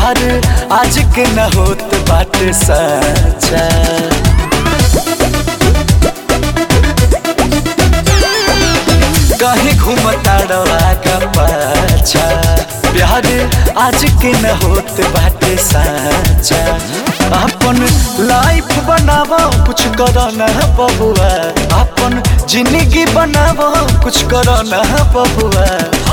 प्यार आज के न होत बाटे सच्चा कहीं घूमता का पाछा प्यार आज के न होत बाटे सच्चा अपन लाइफ बनावो कुछ करो ना बबुआ अपन जिंदगी बनावो कुछ करो ना बबुआ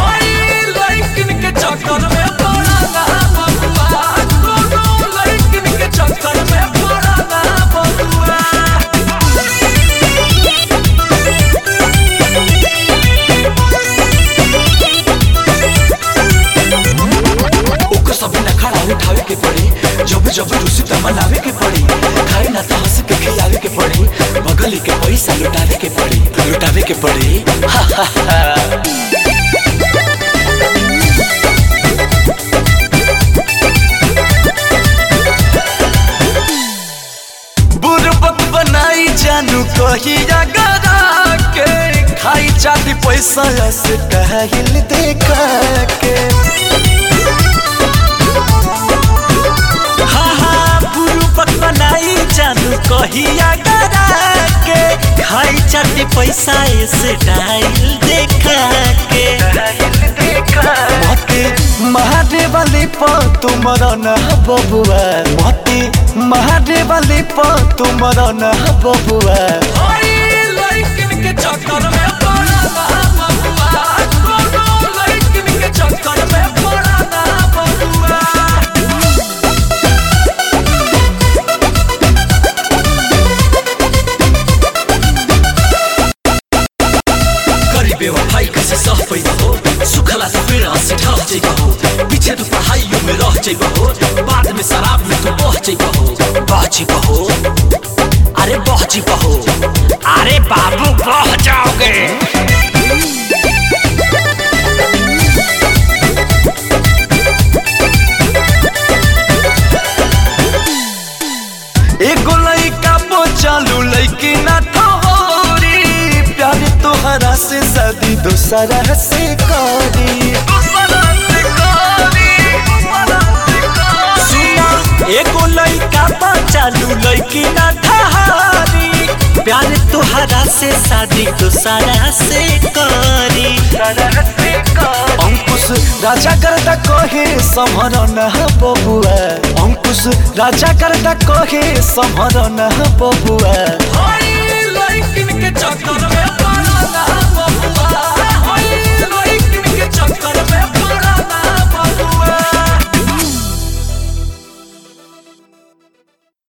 ओकर सब न खड़ा उठावे के पड़ी जब जब रुसी त मनावे के पड़ी खाए ना तो हंस के खियावे के पड़ी बगली के पैसा लुटावे के पड़ी लुटावे के पड़ी बुरबक बनाई जानू कहिया गरा के खाई चाती पैसा से कहल देखा के हाँ हाँ बुरबक बनाई जानू कहिया गरा के खाई चाती पैसा से डाइल देखा के मते महादेव वाली प तुमर न बबुआ मते महादेव वाली प तुमर न बबुआ करी बेवफाई कैसे सह पैदा हो सुखला से फिर हंसी ढह जाइबा हो पीछे तो पढ़ाइयों में रह जाइबा हो बाद में शराब में तो बह जाइबा हो बह जाइबा हो अरे बह जाइबा हो अरे बाबू बह जाओगे एगो लइका चालू लइकी ना ठहरी प्यार तोहरा से शादी दोसरा से करी सुना एगो लइका चालू लइकी ना ठहरी प्यार तोहरा से शादी दोसरा से करी अंकुश राजा करता कहे समर न बबुआ अंकुश राजा करता कहे समर न बबुआ चक्कर में